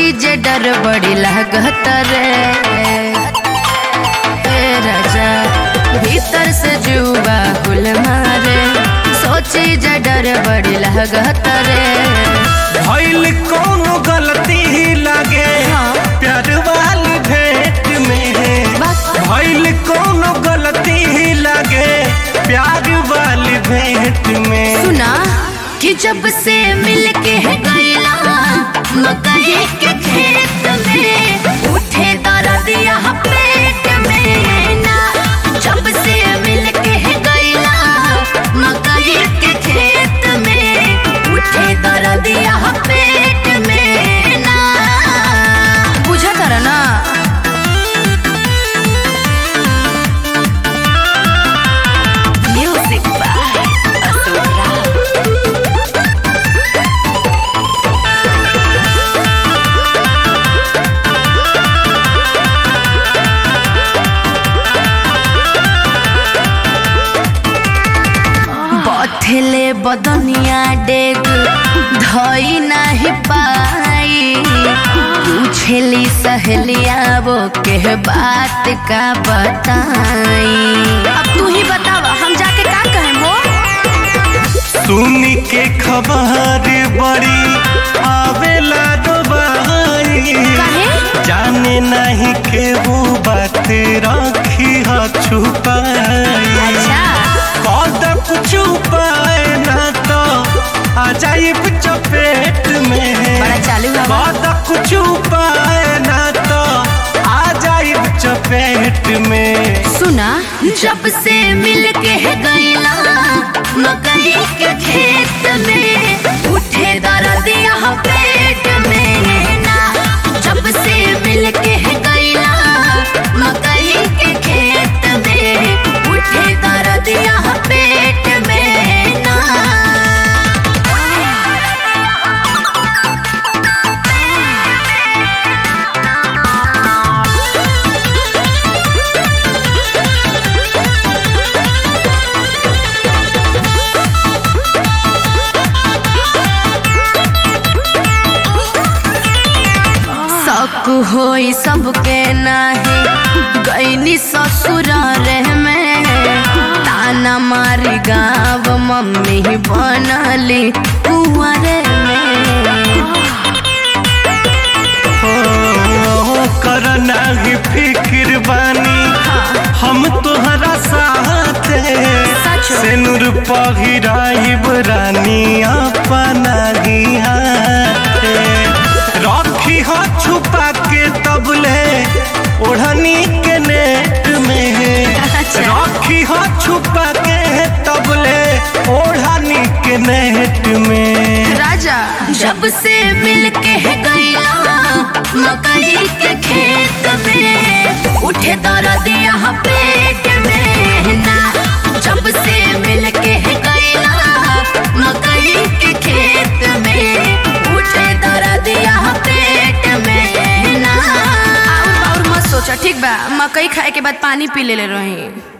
जे डर बड़ी लागत रे ए राजा भीतर से जुबा कुल मारे सोची जे डर बड़ी लागत रे भइल कौनो गलती ही लागे हाँ। प्यार वाली भेंट में बस भइल कौनो गलती ही लागे प्यार वाली भेंट में सुना कि जब से मिल के गईला मकई के खेत में उठे दर्दिया पेट में ना जब से मिल के गईला मकई के खेत में उठे दर्दिया पेट में ना बुझा तर ना म्यूजिक बाय असुरा बथले बदनिया डेग धई नाही पाई पूछली सहेलिया वो के बात का बताई अब तू ही बतावा हम जाके का कहें वो सुनी के खबर बड़ी आवेला दोबारी काहे? जाने नहीं के वो बात रखी ह छुपाई अच्छा कदम छुपाए ना तो आ जाइब चपेट में बड़ा चालू हवा कदम छुपाए ना तो आ जाइब चपेट में सुना जब से मिल के गईला मकई के खेत में उठे दर्दिया पेट में ना जब से मिल के गईला मकई के खेत में उठे दर्दिया पेट में ना शक होई सबके नाही गईनी ससुर रे में ताना मारी गाँव मम्मी बनली कुंवरे में हो कर नाही फिक्र बानी हम तोहरा साथ सच हो। सिनुर पहिराइब रानी अपना ही हाथ रखी हो छुपा के तबले ओढ़नी के नेट में अच्छा। रखी हो छुपा के तबले ओढ़नी के नेट में राजा जब से मिल के गईला मकई के खेत में उठे दर्दिया पेट में ना जब से मिल के गईला मकई के खेत में उठे दर्दिया पेट में ना और और मत सोचा ठीक बा मकई खाए के बाद पानी पी ले रही